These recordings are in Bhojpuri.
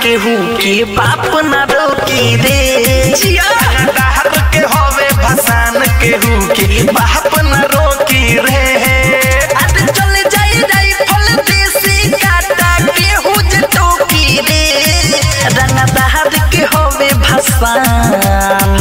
केहू के बाप न रोकी रे दाहर के होवे भसान केहू के बाप न रोकी रे अरे चले जाई जाई फल देसी काटा केहू जे टोकी रे रंग दहर के होवे भसान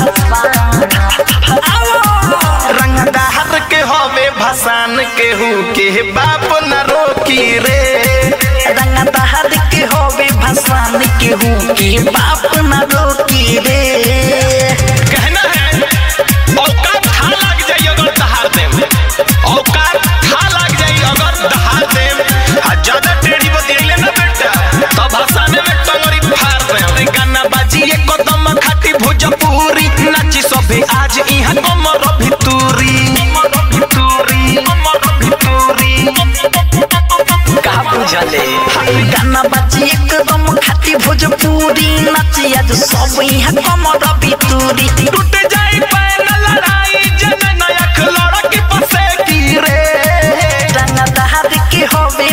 रंग दाहर के होवे भसान केहू के बाप न रोकी रे रंग दहर के होवे भसान केहू के बाप न रोकी रे कहना है औकात था लग जाई अगर दहाड़ देम औकात था लग जाई अगर दहाड़ देम आ ज्यादा टेढ़ी बतियले ना बेटा तब हसाने में टंगरी फाड़ देम गाना बाजी एक कदम खाटी भोजपुरी नाची सभे आज इहां कमर भितूरी कमर भितूरी कमर भितूरी का बुझले गाना बाजी एकदम खाती भोजपुरी नाची आज सब यहाँ कमर बितूरी टूट जाई पैन लड़ाई जन नयक लड़की पसे की रे रंग दहार के होवे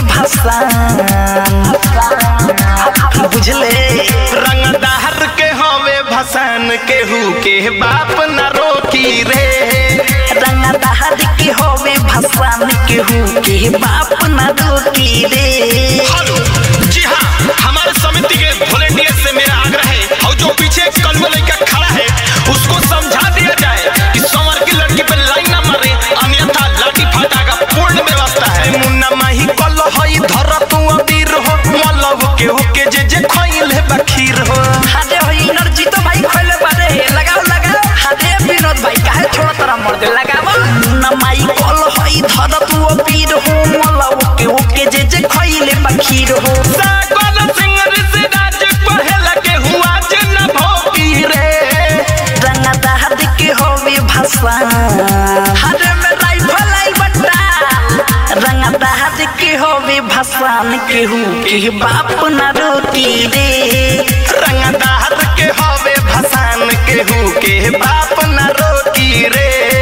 भसान बुझले रंग दाहर के हवे भसान केहू के बाप न रोकी रे रंग दहार के होवे भसान केहू के बाप न रोकी रे हेलो जी हाँ हमारे समिति के वॉलेंटियर से मेरा आग्रह है और जो पीछे कलम लड़का खड़ा है उसको समझा दिया जाए कि संवर की लड़की पे लाइन ना मारे अन्यथा लाठी फाटा का पूर्ण व्यवस्था है मुन्ना माही कल हई धर तू अबीर हो मलव के होके जे जे खइल है बखीर हो हादे हो एनर्जी तो भाई खोले बारे लगाओ लगाओ हादे विनोद भाई काहे छोड़ तोरा मर दे लगाओ न माई कल होई धर तू पीर हो मलव के ओके जे जे खइले बखीर हो सागल सिंह ऋषि राज पहल के हुआ जे न भोगी रे रंग दहर के होवे भसान हरे में राइफल आई बट्टा रंग दहर के होवे भसान केहू के बाप न रोकी रे रंगदार के हवे भसान केहू के बाप न रोकी रे